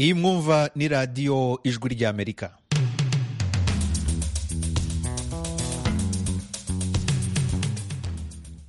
iyi mwumva ni radiyo ijwi ry'amerika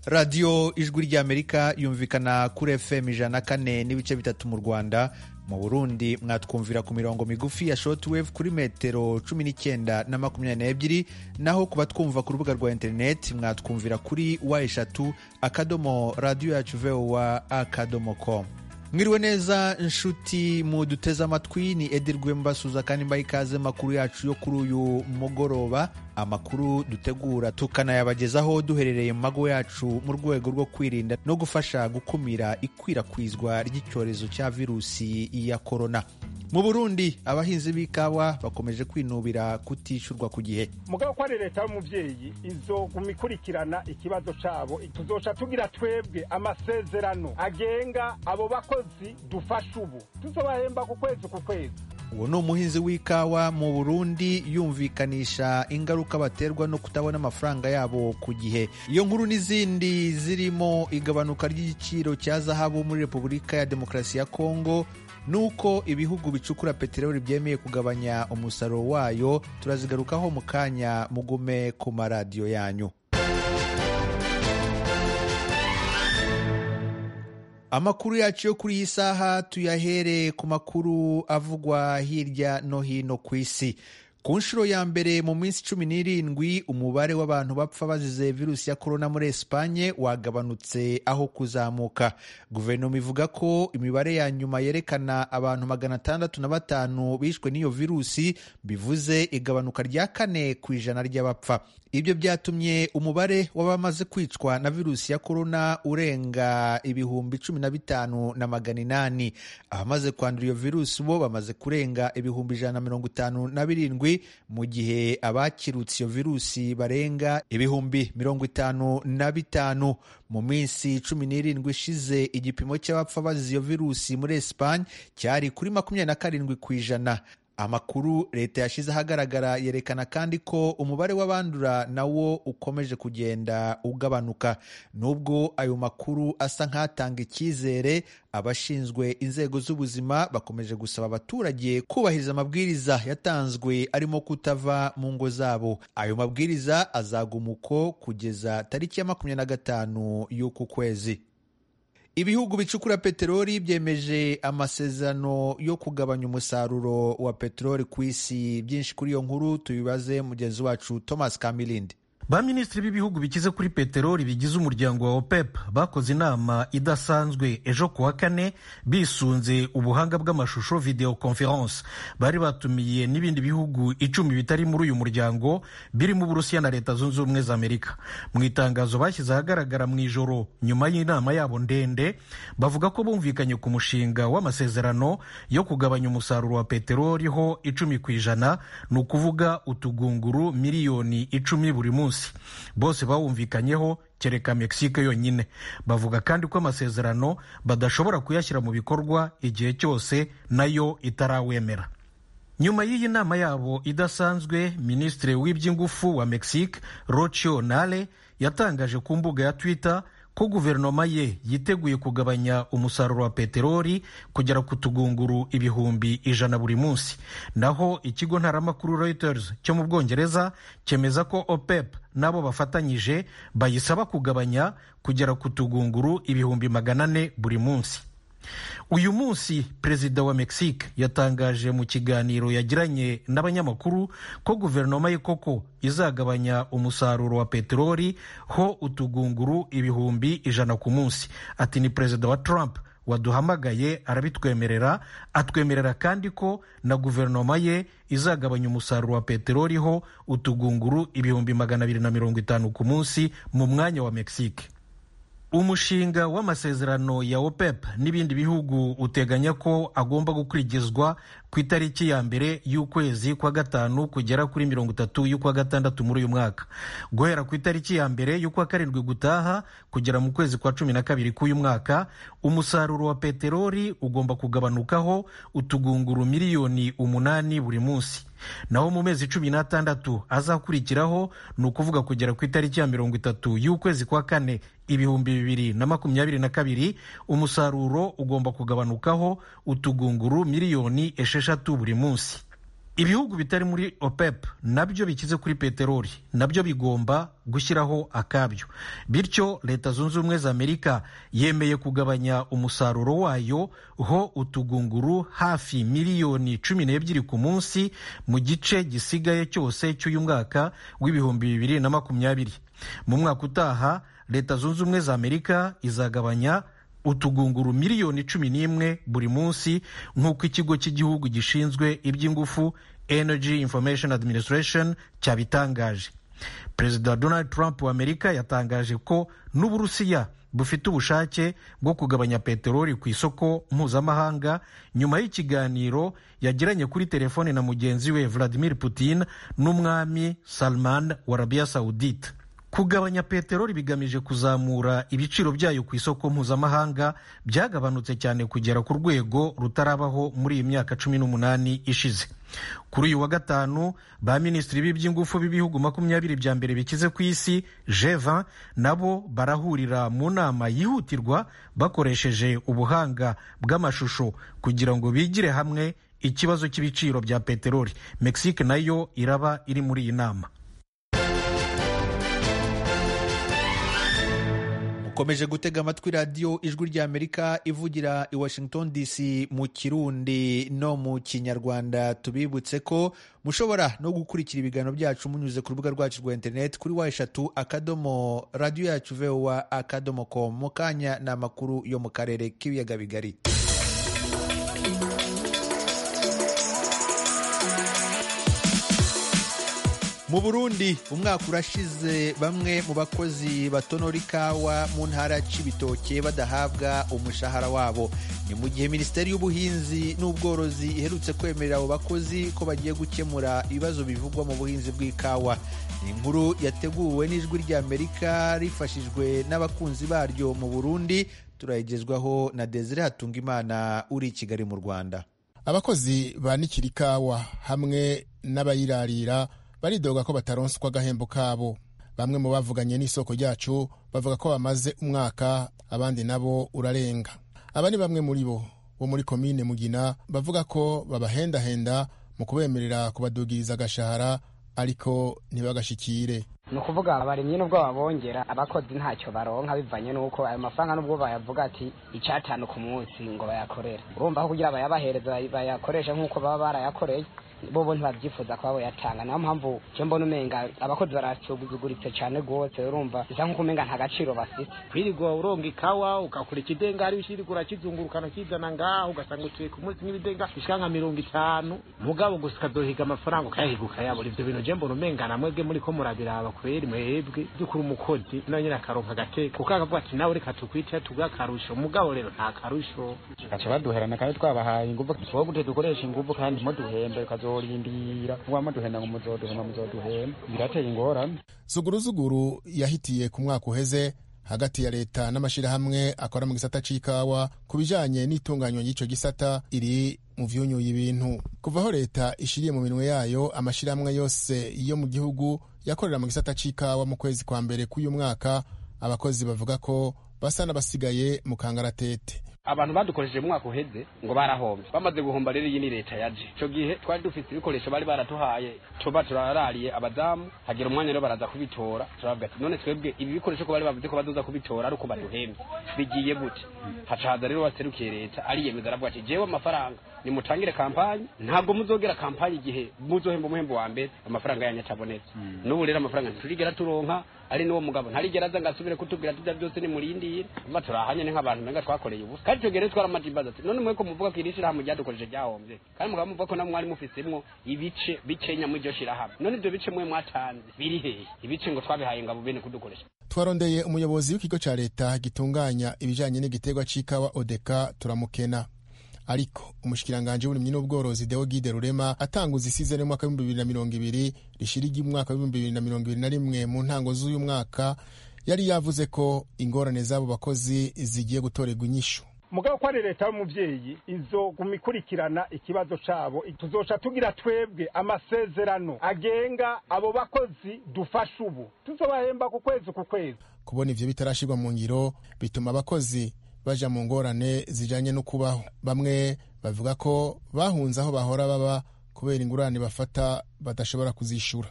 radiyo ijwi ry'amerika yumvikana kuri fm ijana kane n'ibice bitatu mu rwanda mu burundi mwatwumvira ku mirongo migufi ya shortwave kuri metero cumi n'icyenda na makumyabiri n'ebyiri naho kuba twumva ku rubuga rwa interineti mwatwumvira kuri wa eshatu akadomo radiyo yacu vowa akadomo komu mwiriwe neza nshuti muduteze amatwi ni edirwe mbasuza kandi mbaha ikaze makuru yacu yo kuri uyu mugoroba amakuru dutegura tukanayabagezaho duherereye mu mago yacu mu rwego rwo kwirinda no gufasha gukumira ikwirakwizwa ry'icyorezo cya virusi ya korona mu burundi abahinzi b'ikawa bakomeje kwinubira kutishyurwa ku gihe mugabo ko ari leta y'umubyeyi izoguma ikurikirana ikibazo cyabo tuzoca tugira twebwe amasezerano agenga abo bakozi dufasha ubu tuzobahemba ku kwezi ku kwezi uwo ni umuhinzi w'ikawa mu burundi yumvikanisha ingaruka baterwa no kutabona amafaranga yabo ku gihe iyo nkuru n'izindi zirimo igabanuka ry'igiciro cya zahabu muri repubulika ya demokarasi ya kongo nuko ibihugu bicukura peteroli byemeye kugabanya umusaruro wayo turazigarukaho mu kanya mugume ku maradiyo yanyu amakuru yacu yo kuri iyi saha tuyahere ku makuru avugwa hirya no hino ku isi ku nshuro ya mbere mu minsi cumi n'irindwi umubare w'abantu bapfa bazize virusi ya korona muri esipanye wagabanutse aho kuzamuka guverinoma ivuga ko imibare ya nyuma yerekana abantu magana atandatu na batanu bishwe n'iyo virusi bivuze igabanuka rya kane ku ijana ry'abapfa ibyo byatumye umubare w'abamaze kwicwa na virusi ya korona urenga ibihumbi cumi na bitanu na magana inani abamaze kwandura iyo virusi bo bamaze kurenga ibihumbi ijana na mirongo itanu na birindwi mu gihe abakirutse iyo virusi barenga ibihumbi mirongo itanu na bitanu mu minsi cumi n'irindwi ishize igipimo cy'abapfa bazize iyo virusi muri esipanye cyari kuri makumyabiri na karindwi ku ijana amakuru leta yashyize ahagaragara yerekana kandi ko umubare w'abandura nawo ukomeje kugenda ugabanuka nubwo ayo makuru asa nk'atanga icyizere abashinzwe inzego z'ubuzima bakomeje gusaba abaturage kubahiriza amabwiriza yatanzwe arimo kutava mu ngo zabo ayo mabwiriza azaguma uko kugeza tariki ya makumyabiri na gatanu y'uku kwezi ibihugu bicukura peteroli byemeje amasezerano yo kugabanya umusaruro wa peteroli ku isi byinshi kuri iyo nkuru tubibaze mugenzi wacu thomas kamilindi ba minisitiri b'ibihugu bikize kuri peteroli bigize umuryango wa opep bakoze inama idasanzwe ejo ku wa kane bisunze ubuhanga bw'amashusho video conference bari batumiye n'ibindi bihugu icumi bitari muri uyu muryango birimo uburusiya na leta zunze ubumwe za amerika mu itangazo bashyize ahagaragara mu ijoro nyuma y'inama yabo ndende bavuga ko bumvikanye ku mushinga w'amasezerano yo kugabanya umusaruro wa peteroli ho icumi ku ijana ni ukuvuga utugunguru miliyoni icumi buri munsi bose bawumvikanyeho kereka mexique yonyine bavuga kandi ko amasezerano badashobora kuyashyira mu bikorwa igihe cyose nayo itarawemera nyuma y'iyi nama yabo idasanzwe minisitiri w'iby'ingufu wa mexique rocio nale yatangaje ku mbuga ya twitter ko guverinoma ye yiteguye kugabanya umusaruro wa peteroli kugera ku tugunguru ibihumbi ijana buri munsi naho ikigo ntaramakuru reuters cyo mu bwongereza cyemeza ko opep n'abo bafatanyije bayisaba kugabanya kugera ku tugunguru ibihumbi magana ane buri munsi uyu munsi perezida wa mexique yatangaje mu kiganiro yagiranye n'abanyamakuru ko guverinoma ye koko izagabanya umusaruro wa peteroli ho utugunguru ibihumbi ijana ku munsi ati ni perezida wa trump waduhamagaye arabitwemerera atwemerera kandi ko na guverinoma ye izagabanya umusaruro wa peteroli ho utugunguru ibihumbi magana abiri na mirongo itanu ku munsi mu mwanya wa mexique umushinga w'amasezerano ya opep n'ibindi bihugu uteganya ko agomba gukurikizwa ku itariki ya mbere y'ukwezi kwa gatanu kugera kuri mirongo itatu y'ukwa gatandatu muri uyu mwaka guhera ku itariki ya mbere y'ukwa karindwi gutaha kugera mu kwezi kwa cumi na kabiri k'uyu mwaka umusaruro wa peteroli ugomba kugabanukaho utugunguru miliyoni umunani buri munsi naho mu mezi cumi n'atandatu azakurikiraho ni ukuvuga kugera ku itariki ya mirongo itatu y'ukwezi kwa kane ibihumbi bibiri na makumyabiri na kabiri umusaruro ugomba kugabanukaho utugunguru miliyoni esheshatu buri munsi ibihugu bitari muri opep nabyo bikize kuri peteroli nabyo bigomba gushyiraho akabyo bityo leta zunze ubumwe za amerika yemeye kugabanya umusaruro wayo ho utugunguru hafi miliyoni cumi n'ebyiri ku munsi mu gice gisigaye cyose cy'uyu mwaka w'ibihumbi bibiri na makumyabiri mu mwaka utaha leta zunze ubumwe za amerika izagabanya utugunguru miliyoni cumi n'imwe buri munsi nk'uko ikigo cy'igihugu gishinzwe iby'ingufu energy information administration cyabitangaje perezida donald trump wa amerika yatangaje ko n'uburusiya bufite ubushake bwo kugabanya peteroli ku isoko mpuzamahanga nyuma y'ikiganiro yagiranye kuri telefone na mugenzi we vladimir putin n'umwami salman wa arabiya saudite kugabanya peteroli bigamije kuzamura ibiciro byayo ku isoko mpuzamahanga byagabanutse cyane kugera ku rwego rutarabaho muri iyi myaka cumi n'umunani ishize kuri uyu wa gatanu ba minisitiri b'iby'ingufu b'ibihugu makumyabiri bya mbere bikize ku isi G20 nabo barahurira mu nama yihutirwa bakoresheje ubuhanga bw'amashusho kugira ngo bigire hamwe ikibazo cy'ibiciro bya peteroli mexique nayo iraba iri muri iyi nama ukomeje gutega amatwi radiyo ijwi ry'amerika ivugira i washington dc mu kirundi no mu kinyarwanda tubibutse ko mushobora no gukurikira ibiganiro byacu munyuze ku rubuga rwacu rwa interineti kuri wa eshatu akadomo radiyo yacu vewa akadomo komu mu kanya ni amakuru yo mu karere k'ibiyaga bigari mu burundi umwaka urashize bamwe mu bakozi batonora ikawa mu ntara y'ibitoke badahabwa umushahara wabo ni mu gihe minisiteri y'ubuhinzi n'ubworozi iherutse kwemerera abo bakozi ko bagiye gukemura ibibazo bivugwa mu buhinzi bw'ikawa ni inkuru yateguwe n'ijwi ry'amerika rifashijwe n'abakunzi baryo mu burundi turayigezwaho na desire hatungimana uri i kigali mu rwanda abakozi banikira ikawa hamwe n'abayirarira baridoga ko bataronswa agahembo kabo bamwe mu bavuganye n'isoko ryacu bavuga ko bamaze umwaka abandi nabo urarenga aba ni bamwe muri bo bo muri komine mugina bavuga ko babahendahenda mu kubemerera kubadugiriza agashahara ariko ntibagashikire ni ukuvuga abaremyi n'ubwo babongera abakozi ntacyo baronka bivanye n'uko ayo mafaranga n'ubwo bayavuga ati icyatanu ku munsi ngo bayakorere urumva ko kugira bayabahereze bayakoreshe nk'uko baba barayakoreye bobo ntibabyifuza kuba boyatanga niyo mpamvu cyo mbona umenga abakozi barasuguguritse cyane rwose urumva bisa nk'uko umenga nta gaciro bafite kwirirwa uronga ikawa ugakora ikidengari ushirika urakizungurukana ukizana ngaho ugasanga uciye ku munsi nk'ibidenga bishika nka mirongo itanu mugabo gusa ukazohiga amafaranga ukayahiga ukayabura ivyo bintu je mbona umenga namwebwe muriko murabiraba kweri mwebwe by'ukuri umukozi nawe nyine akaronka agateka kuko akavuga ati nawe reka tukwite tuguhe akarusho mugabo rero nta karusho gaca baduherana kandi twabahaye inguvu twowe gute dukoresha inguvu kandi muduhembe ukazorindira muba muduhenda ngo muzoduhema muzoduhema birateye ingorane zuguruzuguru yahitiye ku mwaka uheze hagati ya leta n'amashyirahamwe akora mu gisata c'ikawa ku bijanye n'itunganywa ry'ico gisata iri mu vyunyuye ibintu kuva aho leta ishiriye mu minwe yayo amashyirahamwe yose yo mu gihugu yakorera mu gisata c'ikawa mu kwezi kwa mbere k'uyu mwaka abakozi bavuga ko basa n'abasigaye mu kangaratete abantu badukoresheje mu mwaka uheze ngo barahombye bamaze guhomba rero iyi ni leta yaje icyo gihe twari dufite ibikoresho bari baratuhaye tuba turarariye abadamu hagira umwanya rero baraza kubitora turavuga ati none twebwe ibi bikoresho ko bari bavuze ko baduza kubitora ari uko baduhembye bigiye gute hacaza rero baserukiye leta ariyemeza aravuga ati jewe amafaranga nimutangire kampanyi ntabwo muzogera kampanyi igihe muzohemba umuhembo wa mbere amafaranga yanyu atabonetse n'ubu rero amafaranga ntiturigera turonka ari n'uwo mugabo ntarigera aza ngo asubire kutubwira ati ibyo byose nimurindire mba turahanye ni nk'abantu menga twakoreye ubusa kandi icyo gihe rero twaramajimbaza ati none mwe ko muvuga ko iri shyirahamwe ryadukoreshe ryahombye kandi mukaba muvuga ko namwe mwari mufisemwo ibice bikenya muri iryo shyirahamwe none ibyo bice mwe mwatanze biri hehe ibice ngo twabihaye ngabo bene kudukoresha twarondeye umuyobozi w'ikigo cya leta gitunganya ibijyanye n'igiterwa cy'ikawa odeka turamukena ariko umushikiranganji w'uburimyi n'ubworozi deo gide rurema atanguza isizeni y'umwaka w'ibihumbi bibiri na mirongo ibiri rishirigi umwaka w'ibihumbi bibiri na mirongo ibiri na rimwe mu ntango z'uyu mwaka yari yavuze ko ingorane z'abo bakozi zigiye gutorerwa inyishu mugabo ko ari leta y'umubyeyi izo gumikurikirana ikibazo cabo i- tuzoca tugira twebwe amasezerano agenga abo bakozi dufasha ubu tuzobahemba ku kwezi ku kwezi kubona ibyo bitarashyirwa mu ngiro bituma abakozi baja mu ngorane zijanye no kubaho bamwe bavuga ko bahunze aho bahora baba kubera ingurane bafata badashobora kuzishura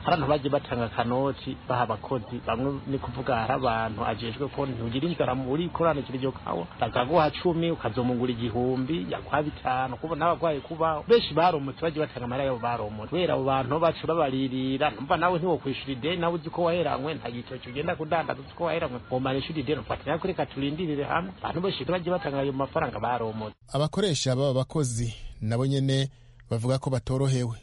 abantu bagiye batanga akanoti baha abakozi bamwe ni kuvuga hari abantu ajejwe ko ntugira inzara muri korani kiryo kawa bakaguha cumi ukazomungura igihumbi yaguha bitanu kuba n'abagwaye kubaho benshi baromotse bagiye batanga amahera yabo baromotse kubera abo bantu bacu babaririra numva nawe ntiwokwishura ideni nawe uzi ko waheranywe nta gitoki ugenda kudandaza uzi ko waheranywe womara ishuri ideni ufata nawe kureka turindirire hamwe abantu benshi bagiye batanga ayo mafaranga baromotse abakoresha baba bakozi nabo nyene bavuga ko batorohewe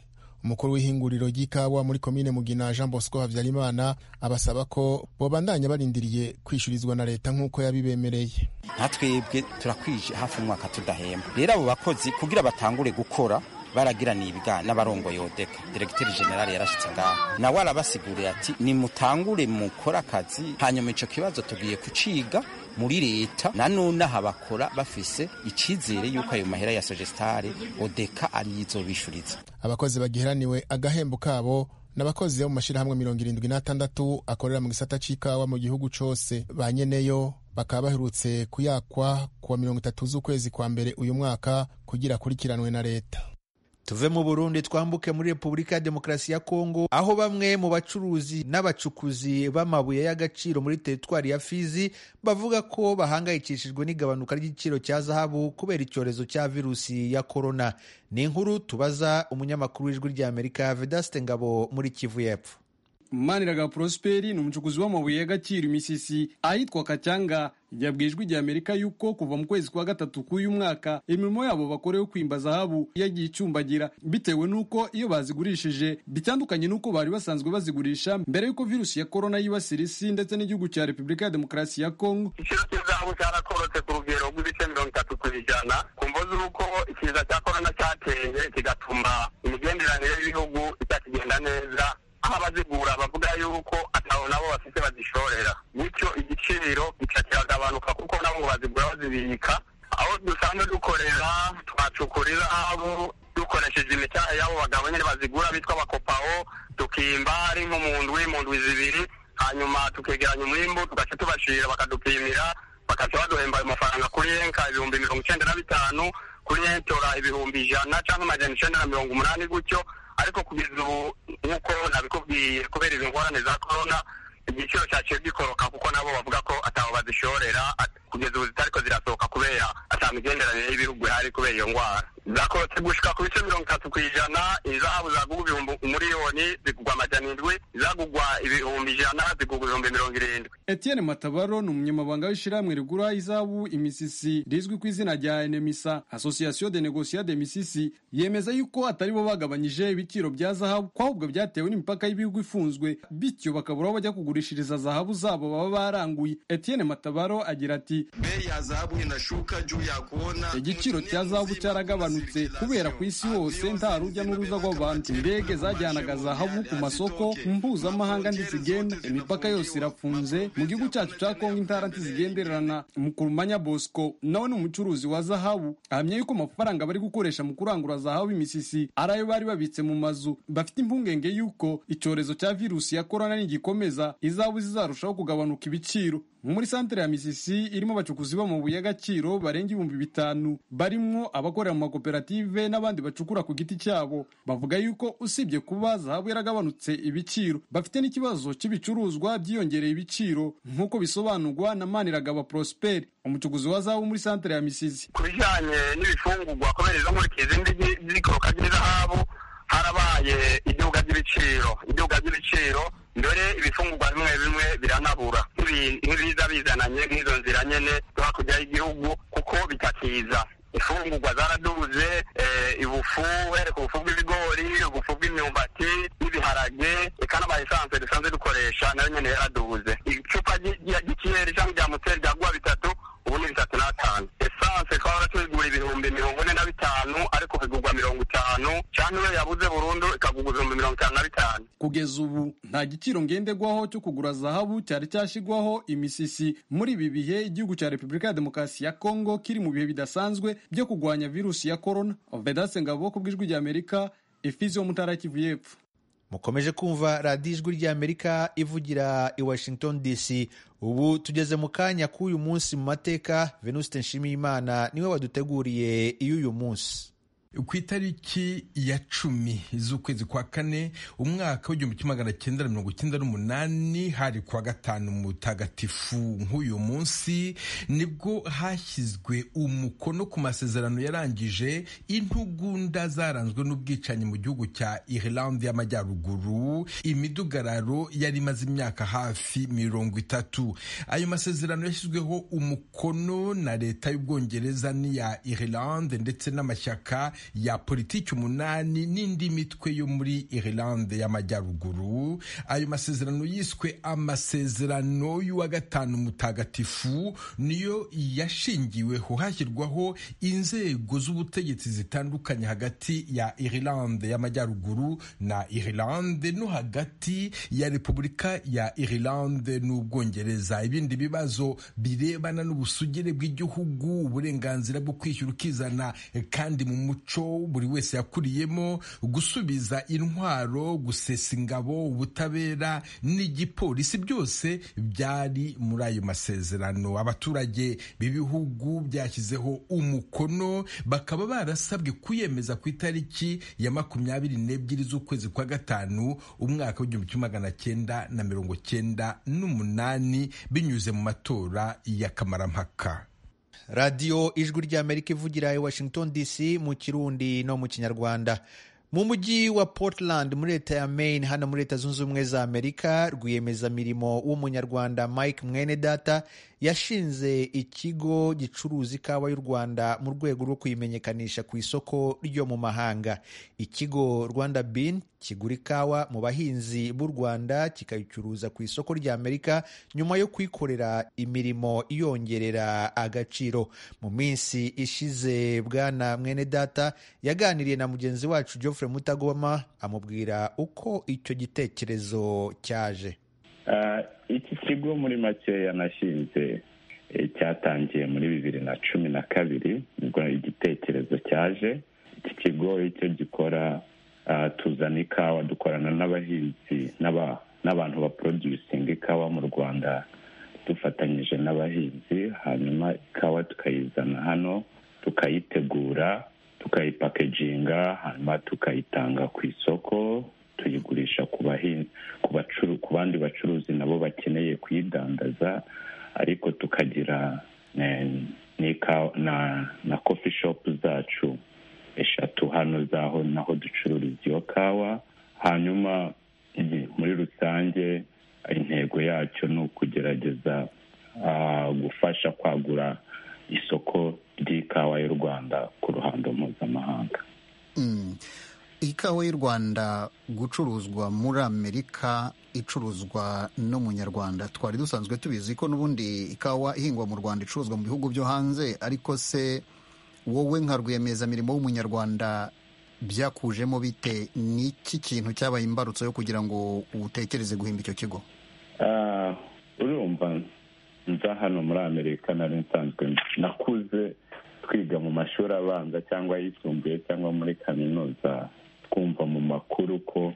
umukuru w'ihinguriro ry'ikawa muri komine mugina jean bosco habyarimana abasaba ko bobandanya barindiriye kwishyurizwa na leta nk'uko yabibemereye nka twebwe turakwije hafi umwaka tudahemba rero abo bakozi kugira batangure gukora baragiraniye ibiganiro n'abarongoye odeka diregiteri generale yarashyitse ngaho nawe arabasiguriye ati nimutangure mukore akazi hanyuma icyo kibazo tugiye kuciga muri leta na none aha bakora bafise icyizere y'uko ayo mahera ya sogestare odeka arizo bishuriza abakozi bagiheraniwe agahembo kabo n'abakozi bo mu mashyirahamwe mirongo irindwi n'atandatu akorera mu gisata c'ikawa mu gihugu cose ba nyeneyo bakaba baherutse kuyakwa kuwa mirongo itatu z'ukwezi kwa mbere uyu mwaka kugira akurikiranwe na leta tuve mu burundi twambuke muri repubulika ya demokarasi ya kongo aho bamwe mu bacuruzi n'abacukuzi b'amabuye y'agaciro muri teritwari ya fizi bavuga ko bahangayikishijwe n'igabanuka ry'igiciro cya zahabu kubera icyorezo cya virusi ya korona ni inkuru tubaza umunyamakuru w'ijwi ry'amerika vedaste ngabo muri kivu y'epfo maniraga prosperi ni umucukuzi w'amabuye y'agaciro imisisi ahitwa kacyanga yabwijwe ijya amerika yuko kuva mu kwezi kwa gatatu k'uyu mwaka imirimo yabo bakora yo kwimba zahabu yagiye icumbagira bitewe n'uko iyo bazigurishije bitandukanye n'uko bari basanzwe bazigurisha mbere y'uko virusi ya korona yibasira isi ndetse n'igihugu cya repubulika ya demokarasi ya kongo igiciro cy'izahabu cyarakorotse ku rugero rw'ibice mirongo itatu ku ijana ku mvo z'uko ikiza cya korona cyateye kigatuma imigenderanire y'ibihugu itakigenda neza aho abazigura bavuga yuko atabo nabo bafite bazishorera bityo igiciro gica kiragabanuka kuko nabo bazigura bazibika aho dusanzwe dukorera twacukura izahabu dukoresheje imicyaha y'abo bagabo nyine bazigura bitwa abakopaho tukimba ari nk'umundwi imundwi zibiri hanyuma tukegeranya umwimbu tugaca tubashira bakadupimira bakaca baduhemba ayo mafaranga kuri enka ibihumbi mirongo icyenda na bitanu kuri entora ibihumbi ijana cyangwa amajana icyenda na mirongo umunani gutyo ariko kugeza ubu nk'uko nabikubwiye kubera izi ngorane za korona igiciro cyaciye gikoroka kuko nabo bavuga ko atabo bazishorera at- kugeza ubu zitariko zirasohoka kubera ata migenderanire y'ibihugu ihari kubera iyo ndwara zakorotse gushika ku bice mirongo itatu ku ijana izahabu zagugwa ibihumbi umuriyoni zigugwa amajana indwi izagugwa ibihumbi ijana zigugwa ibihumbi mirongo irindwi Etienne Matabaro ni umunyamabanga w'ishyirahamwe rigura izahabu imisisi rizwi ku izina rya Enemisa Association de Negociants de Misisi yemeza yuko atari bo bagabanyije ibiciro bya zahabu ko ahubwo byatewe n'imipaka y'ibihugu ifunzwe bityo bakabura aho bajya kugurishiriza zahabu zabo baba baranguye Etienne Matabaro agira ati bei ya zahabu inashuka juu ya kuona igiciro cya zahabu cyaragabanutse kubera ku isi hose nta rujya n'uruza rw'abantu indege zajyanaga zahabu ku masoko mpuzamahanga ntizigenda imipaka yose irafunze mu gihugu cyacu cya kongo intara ntizigendererana mukurumanya bosco nawe ni umucuruzi wa zahabu ahamya yuko amafaranga bari gukoresha mu kurangura zahabu imisisi ari ayo bari babitse mu mazu bafite impungenge yuko icyorezo cya virusi ya korona nigikomeza izahabu zizarushaho kugabanuka ibiciro muri santere ya misisi irimo abacukuzi b'amabuye y'agaciro barenga ibihumbi bitanu barimo abakorera mu makoperative n'abandi bacukura ku giti cyabo bavuga yuko usibye kuba zahabu yaragabanutse ibiciro bafite n'ikibazo cy'ibicuruzwa byiyongereye ibiciro nk'uko bisobanurwa na maniragaba prosperi umucukuzi wa zahabu muri santere ya misisi ku bijyanye n'ibifungurwa kubera izo nkurikizi z'ikoroka ry'izahabu harabaye iduka ry'ibiciro iduka ry'ibiciro mbere ibifungurwa bimwe bimwe biranabura nk'ibi- nk'ibiza bizananye nk'izo nzira nyene zo hakurya y'igihugu kuko bitakiza imfungurwa zaraduze eh, ibufu uhereka ubufu bw'ibigori ubufu bw'imyumbati n'ibiharage eka n'ama esanse dusanzwe dukoresha nayo nyene yaraduze icupa ry- rya- ry'ikiyeri cyangwa rya moteri ryaguha bitatu ubu ni bitatu n'atanu esanse twaba tubigura ibihumbi mirongo ine na bitanu ariko bigurwa mirongo itanu cyangwa iyo yabuze burundu ikagurwa ku bihumbi mirongo itanu na bitanu kugeza ubu nta giciro ngenderwaho cyo kugura zahabu cyari cyashyirwaho imisisi muri ibi bihe igihugu cya repubulika ya demokarasi ya kongo kiri mu bihe bidasanzwe byo kurwanya virusi ya korona vedase ngabo ku bw'ijwi ry'amerika efizi yo mutara kivu y'epfo mukomeje kumva radiyo ijwi ry'amerika ivugira i washington dc ubu tugeze mu kanya k'uyu munsi mu mateka venuste nshimiyimana niwe waduteguriye iy'uyu munsi ku itariki ya cumi z'ukwezi kwa kane umwaka w'igihumbi kimwe magana cyenda na mirongo icyenda n'umunani hari kuwa gatanu mutagatifu nk'uyu munsi nibwo hashyizwe umukono ku masezerano yarangije intugunda zaranzwe n'ubwicanyi mu gihugu cya Irlande y'amajyaruguru imidugararo yari imaze imyaka hafi mirongo itatu ayo masezerano yashyizweho umukono na leta y'ubwongereza n'iya Irlande ndetse n'amashyaka ya politiki umunani n'indi mitwe yo muri Irlande y'amajyaruguru ayo masezerano yiswe amasezerano y'uwa gatanu mutagatifu niyo yashingiweho hashyirwaho inzego z'ubutegetsi zitandukanye hagati ya Irlande y'amajyaruguru na Irlande no hagati ya Repubulika ya Irlande n'Ubwongereza ibindi bibazo birebana n'ubusugire bw'igihugu uburenganzira bwo kwishyura ukizana kandi mu muco umuco buri wese yakuriyemo gusubiza intwaro gusesa ingabo ubutabera n'igipolisi byose byari muri ayo masezerano abaturage b'ibihugu byashyizeho umukono bakaba barasabwe kuyemeza ku itariki ya makumyabiri n'ebyiri z'ukwezi kwa gatanu umwaka w'igihumbi kimwe magana cyenda na mirongo cyenda n'umunani binyuze mu matora y'akamarampaka radiyo ijwi ry'amerika ivugira i washington dc mu kirundi no mu kinyarwanda mu mujyi wa portland muri leta ya maine hano muri leta zunze ubumwe za amerika rwiyemezamirimo w'umunyarwanda mike mwenedata yashinze ikigo gicuruza ikawa y'u rwanda mu rwego rwo kuyimenyekanisha ku isoko ryo mu mahanga ikigo rwanda bin kigura ikawa mu bahinzi b'u rwanda kikayicuruza ku isoko rya amerika nyuma yo kwikorera imirimo iyongerera agaciro mu minsi ishize bwana mwene data yaganiriye na mugenzi wacu geoffrey mutagoma amubwira uko icyo gitekerezo cyaje iki kigo muri make yanashinze cyatangiye muri bibiri na cumi na kabiri ubwo igitekerezo cyaje iki kigo icyo gikora tuzana ikawa dukorana n'abahinzi n'abantu baprodusinga ikawa mu rwanda dufatanyije n'abahinzi hanyuma ikawa tukayizana hano tukayitegura tukayipakeginga hanyuma tukayitanga ku isoko tuyigurisha ku bandi bacuruzi nabo bakeneye kuyidandaza ariko tukagira na kofi shopu zacu eshatu hano zaho naho ducururiza iyo kawa hanyuma muri rusange intego yacyo ni ukugerageza gufasha kwagura isoko ry'ikawa y'u rwanda ku ruhando mpuzamahanga ikawa y'u rwanda gucuruzwa muri amerika icuruzwa n'umunyarwanda twari dusanzwe tubizi ko n'ubundi ikawa ihingwa mu rwanda icuruzwa mu bihugu byo hanze ariko se wowe nka rwiyemezamirimo w'umunyarwanda byakujemo bite n'iki kintu cyabaye imbarutso yo kugira ngo utekereze guhimba icyo kigo urumva nza hano muri amerika nari nsanzwe nakuze twiga mu mashuri abanza cyangwa ayisumbuye cyangwa muri kaminuza twumva mu makuru ko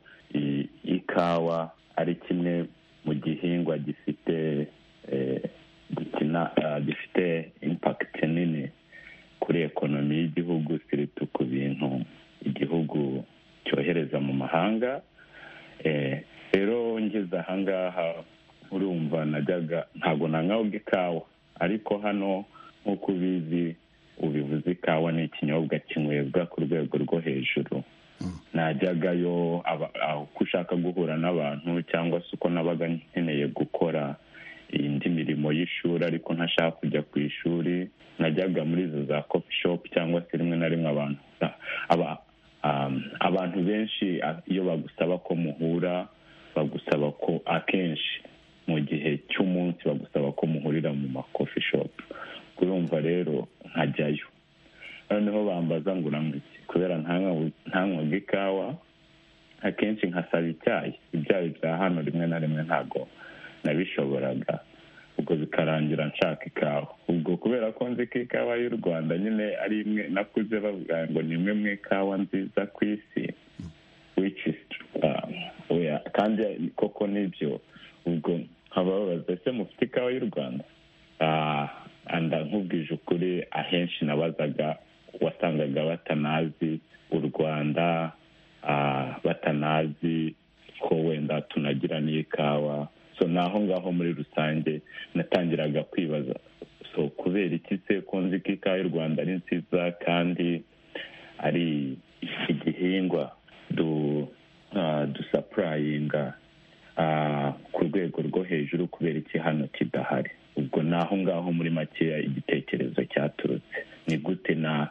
ikawa ari kimwe mu gihingwa gifite gifite impakiti nini kuri ekonomi y'igihugu siritu ku bintu igihugu cyohereza mu mahanga rero ngeze ahangaha urumva najyaga ntabwo nanywabwa ikawa ariko hano nk'uko ubizi ubivuze ikawa ni ikinyobwa kinywebwa ku rwego rwo hejuru najyagayo uko ushaka guhura n'abantu cyangwa se uko nabaga nkeneye gukora indi mirimo y'ishuri ariko ntashaka kujya ku ishuri najyaga muri izo za kopi shopu cyangwa se rimwe na rimwe abantu abantu benshi iyo bagusaba ko muhura bagusaba ko akenshi mu gihe cy'umunsi bagusaba ko muhurira mu makofi shopu kurumva rero nkajyayo noneho bambaza ngo uramutse kubera ntankwaga ikawa akenshi nkasaba icyayi ibyayi bya hano rimwe na rimwe ntabwo nabishoboraga ubwo bikarangira nshaka ikawa ubwo kubera ko nzi ko ikawa y'u rwanda nyine ari imwe nakuze bavuga ngo ni imwe mu ikawa nziza ku isi which is um, oya, kandi koko nibyo ubwo nkababaza ese mufite ikawa y'u rwanda Ah, anda nkubwije ukuri ahenshi nabazaga wasangaga batanazi u rwanda ah, batanazi ko wenda tunagira n'ikawa so naho ngaho muri rusange natangiraga kwibaza so kubera iki se ko nzi ko ikawa y'u rwanda ari nziza kandi ari igihingwa du ah, dusapurayinga ah, ku rwego rwo hejuru kubera iki hano kidahari ubwo naho ngaho muri makeya igitekerezo cyaturutse ni gute na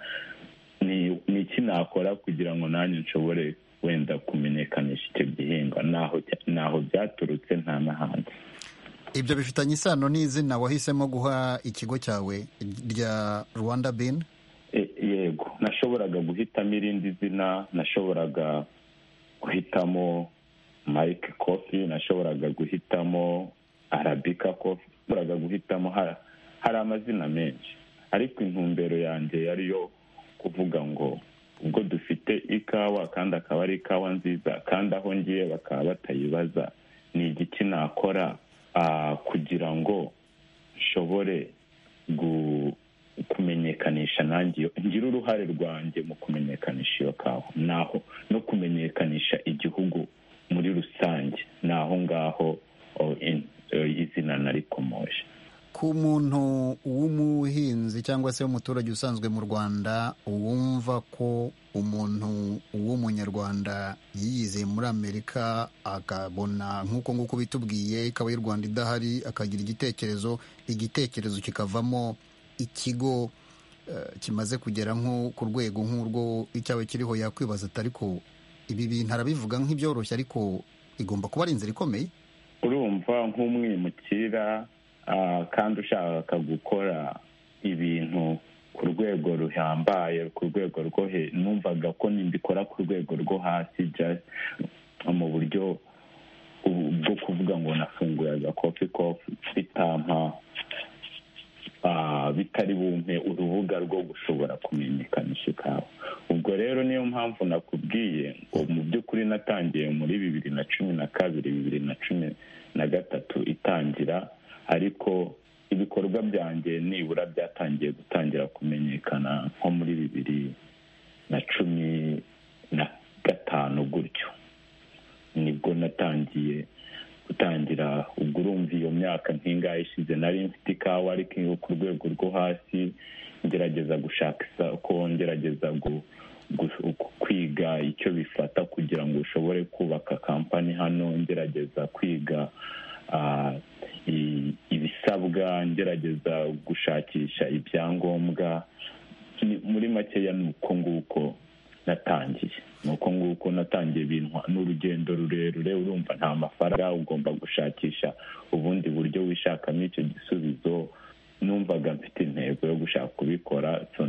ni ni iki nakora kugira ngo nanjye nshobore wenda kumenyekanisha icyo gihingwa naho cya- naho byaturutse nta n'ahandi ibyo bifitanye isano n'izina wahisemo guha ikigo cyawe rya rwanda bin E- yego nashoboraga guhitamo irindi zina nashoboraga guhitamo mike kofi nashoboraga guhitamo arabika kofi nashoboraga guhitamo ha- hari amazina menshi ariko intumbero yanjye yari yo kuvuga ngo ubwo dufite ikawa kandi akaba ari ikawa nziza kandi aho ngiye bakaba batayibaza ni igiki nakora ah, kugira ngo nshobore gu- kumenyekanisha nanjye iyo- ngira uruhare rwanjye mu kumenyekanisha iyo kawa naho no kumenyekanisha igihugu muri rusange ni aho ngaho oh, in- eh, izina narikomoje ku muntu w'umuhinzi cyangwa se w'umuturage usanzwe mu rwanda wumva ko umuntu w'umunyarwanda yiyize muri amerika akabona nk'uko nguko bitubwiye ikaba y'u rwanda idahari akagira igitekerezo igitekerezo kikavamo ikigo eh, kimaze kugera nko ku rwego nk'urwo icyaba kiriho yakwibaza ati ariko ibi bintu arabivuga nk'ibyoroshye ariko igomba kuba ari inzira ikomeye urumva nk'umwimukira ah, kandi ushaka gukora ibintu ku rwego ruhambaye ku rwego rwo he numvaga ko nibikora ku rwego rwo hasi just mu buryo ubu- bwo kuvuga ngo nafunguraga kofi kofi bitampa ah, bitari bumpe urubuga rwo gushobora kumenyekanisha ikawa ubwo rero niyo mpamvu nakubwiye ngo mu by'ukuri natangiye muri bibiri na cumi na kabiri bibiri na cumi na gatatu itangira ariko ibikorwa byanjye nibura byatangiye gutangira kumenyekana nko muri bibiri na cumi na gatanu gutyo nibwo natangiye gutangira ubwo urumva iyo myaka nk'ingahe ishize nari mfite ikawa ariko iyo ku rwego rwo hasi ngerageza gushaka isoko ngerageza gu- gu- kwiga icyo bifata kugira ngo ushobore kubaka kampani hano ngerageza kwiga ah, i- ibisabwa ngerageza gushakisha ibyangombwa Ni- muri makeya ni uko nguko natangiye ni uko nguko natangiye ibintu ni urugendo rurerure urumva nta mafaranga ugomba gushakisha ubundi buryo wishakamo icyo gisubizo numvaga mfite intego yo gushaka kubikora so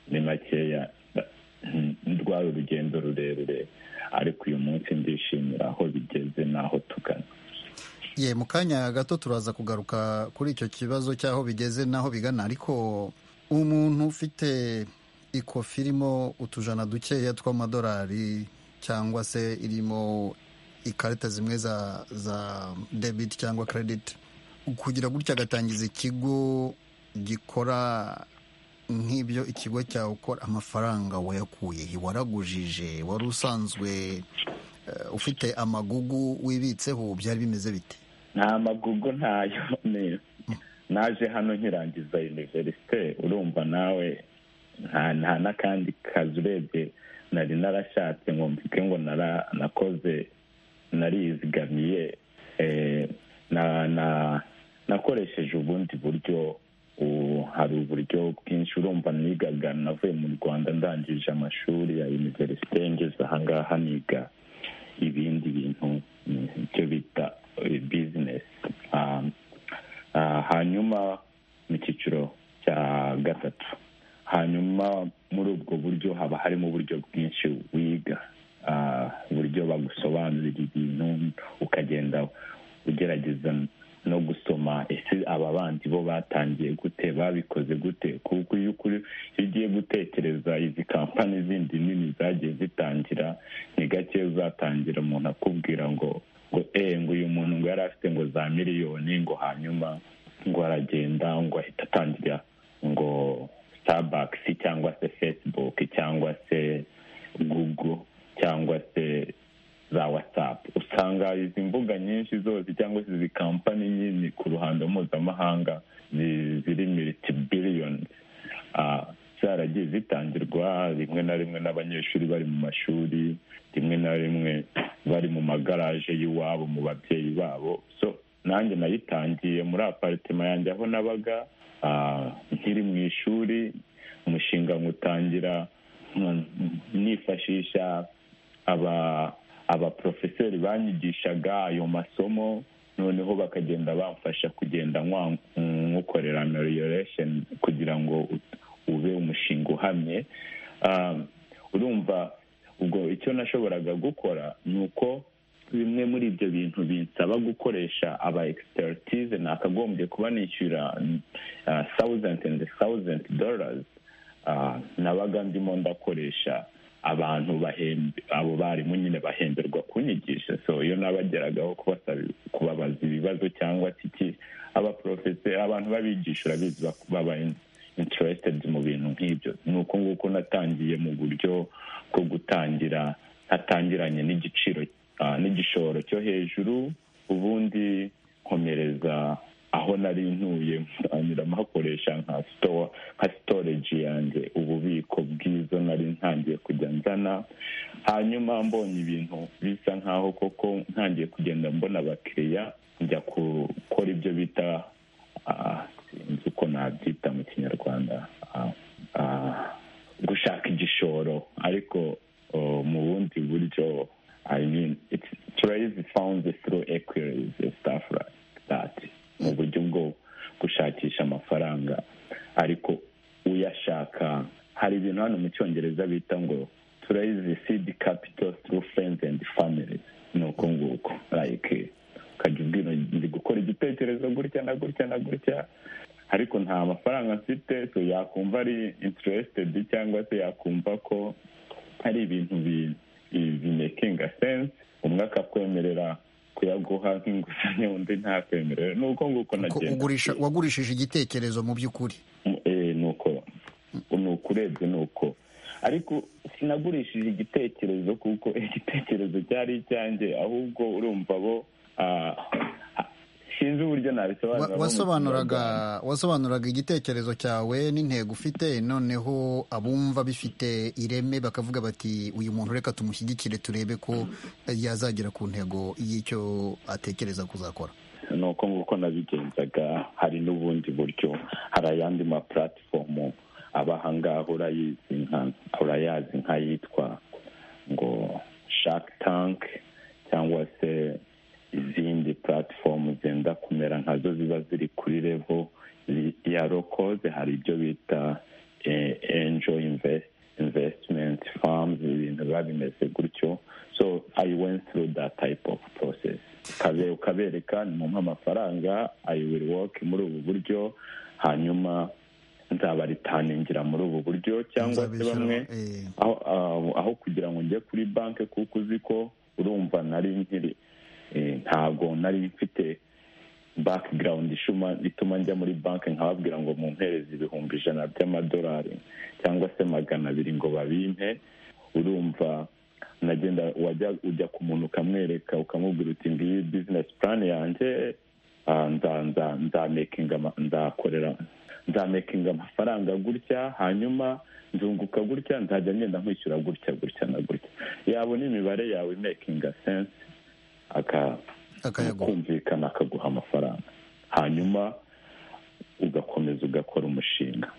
ni makeya Mm, rwari urugendo rurerure ariko uyu munsi ndishimira aho bigeze n'aho tugana ye mu kanya gato turaza kugaruka kuri icyo kibazo cy'aho bigeze n'aho bigana ariko umuntu ufite ikofi irimo utujana dukeya tw'amadolari cyangwa se irimo ikarita zimwe za za debit cyangwa credit kugira gutya agatangiza ikigo gikora nk'ibyo ikigo cyawe ukora amafaranga wayakuye he? waragujije wari usanzwe eh, ufite amagugu wibitseho byari bimeze bite nta magugu ntayo ni- naje hano nkirangiza univerisite urumva nawe nta nta n'akandi kazi urebye nari narashatse ngo mvuge ngo nara- nakoze narizigamiye eh, na- na- nakoresheje ubundi buryo ubu hari uburyo bwinshi urumva nigaga navuye mu rwanda ndangije amashuri ya univerisite ngeze ahangaha niga ibindi bintu mm, icyo bita eh, business Um, ah, hanyuma mu cyiciro cya gatatu hanyuma muri ubwo buryo haba harimo uburyo bwinshi wiga ah, uburyo bagusobanurira ibintu ukagenda ugerageza no gusoma ese aba bandi bo batangiye gute babikoze gute kuko iyo ukuri iyo ugiye gutekereza izi kampani zindi nini zagiye zitangira ni gake uzatangira umuntu akubwira ngo ngo eee ngo uyu muntu ngo yari afite ngo za miliyoni ngo hanyuma ngo aragenda ngo ahita atangira ngo sitabakisi cyangwa se fesibuke cyangwa se gugu cyangwa se za watsapu usanga izi mbuga nyinshi zose cyangwa se izi kampani nyinshi ku ruhando mpuzamahanga zi- ziri militi biliyoni zaragiye zitangirwa rimwe na rimwe n'abanyeshuri bari mu mashuri rimwe na rimwe bari mu magaraje y'iwabo mu babyeyi babo so nanjye nayitangiye muri aparitema yanjye aho nabaga ah, nkiri mu ishuri umushinga nywutangira mm, nifashisha aba abaprofeseri banyigishaga ayo masomo noneho bakagenda bamfasha kugenda nkwa- nywukorera amelioration kugira ngo ut- ube umushinga uhamye Ah, urumva ubwo icyo nashoboraga gukora ni uko bimwe muri ibyo bintu binsaba gukoresha aba expertise nakagombye kuba nishyura thousand and thousand dollars Ah, nabaga ndimo ndakoresha abantu bahembe abo barimu nyine bahemberwa kunyigisha so iyo nabageragaho kubasaba kubabaza ibibazo cyangwa se iki abaporofese abantu babigisha urabizi bak- baba interested mu bintu nk'ibyo ni uko nguko natangiye mu buryo bwo gutangira ntatangiranye n'igiciro ah, n'igishoro cyo hejuru ubundi nkomereza aho nari ntuye ntangira mpakoresha nka store nka storage yanjye ububiko bw'izo nari ntangiye kujya nzana hanyuma mbonye ibintu bisa nkaho koko ntangiye kugenda mbona abakiriya njya gukora ibyo bita ah, sinzi uko nabyita mu kinyarwanda ah, ah, gushaka igishoro ariko oh, mu bundi buryo i mean it's trade found through equities stuff like that mu buryo bwo gushakisha amafaranga ariko uyashaka hari ibintu hano mu cyongereza bita ngo turayizi sidi kapito turu furenzi endi famili ni uko nguko like ukajya ubwira ndi gukora igitekerezo gutya na gutya na gutya ariko nta mafaranga mfite so yakumva ari interesitedi cyangwa se yakumva ko hari ibintu bi- bi- bimekinga sense umwe akakwemerera kuyaguha nk'inguzanyo undi ntakwemerera ni uko nguko Ko nagenda ugurisha wagurishije igitekerezo mu by'ukuri Eh, ni uko ni uko urebye ni uko ariko sinagurishije igitekerezo kuko igitekerezo cyari icyanjye ahubwo urumva bo ah, ah, sinzi uburyo Wa- nabisobanura wasobanuraga wasobanuraga igitekerezo cyawe n'intego ufite noneho abumva bifite ireme bakavuga bati uyu muntu reka tumushyigikire turebe ko yazagera ku ntego y'icyo atekereza kuzakora ni uko nguko nabigenzaga hari n'ubundi buryo hari ayandi ma platform aba ahangaha urayizi nka urayazi nk'ayitwa ngo shark tank cyangwa se izindi platform zenda kumera nkazo ziba ziri kuri level zi- ya lokoze hari ibyo bita eh, angel invest investment farms ibintu biba bimeze gutyo so i went through that type of process Ukabe- ukabereka nimumpa amafaranga i will work muri ubu buryo hanyuma nzabaritaningira muri ubu buryo cyangwa se Nzabishyura, bamwe aho- aho aho kugira ngo njye kuri banki kuko uzi ko urumva nari nkiri eh, ntabwo nari mfite background ishuma ituma njya muri banki nkababwira ngo mumpereze ibihumbi ijana by'amadolari cyangwa se magana abiri ngo babimpe urumva nagenda wajya ujya ku muntu ukamwereka ukamubwira uti ngiyi bizinesi purani yanjye ah, nza- nza- nzamekinga ama- nzakorera nzamekinga amafaranga gutya hanyuma nzunguka gutya nzajya ngenda nkwishyura gutya gutya na gutya yabona imibare yawe imekinga sense aka kumvikana akaguha amafaranga hanyuma ugakomeza ugakora umushinga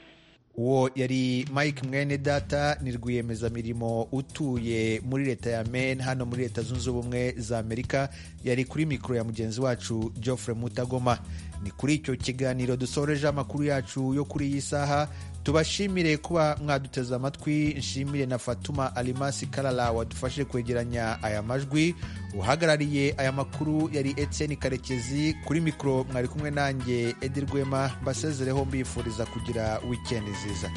uwo yari mike mwene data ni rwiyemezamirimo utuye muri leta ya maine hano muri leta zunze ubumwe za amerika yari kuri mikoro ya mugenzi wacu geoffrey mutagoma ni kuri icyo kiganiro dusoreje amakuru yacu yo kuri iyi saha tubashimire kuba mwaduteze amatwi nshimire na fatuma alimasi karara wadufashe kwegeranya aya majwi uhagarariye aya makuru yari etienne karekezi kuri mikoro mwari kumwe nanjye edi rwema mbasezereho mbifuriza kugira wikendi nziza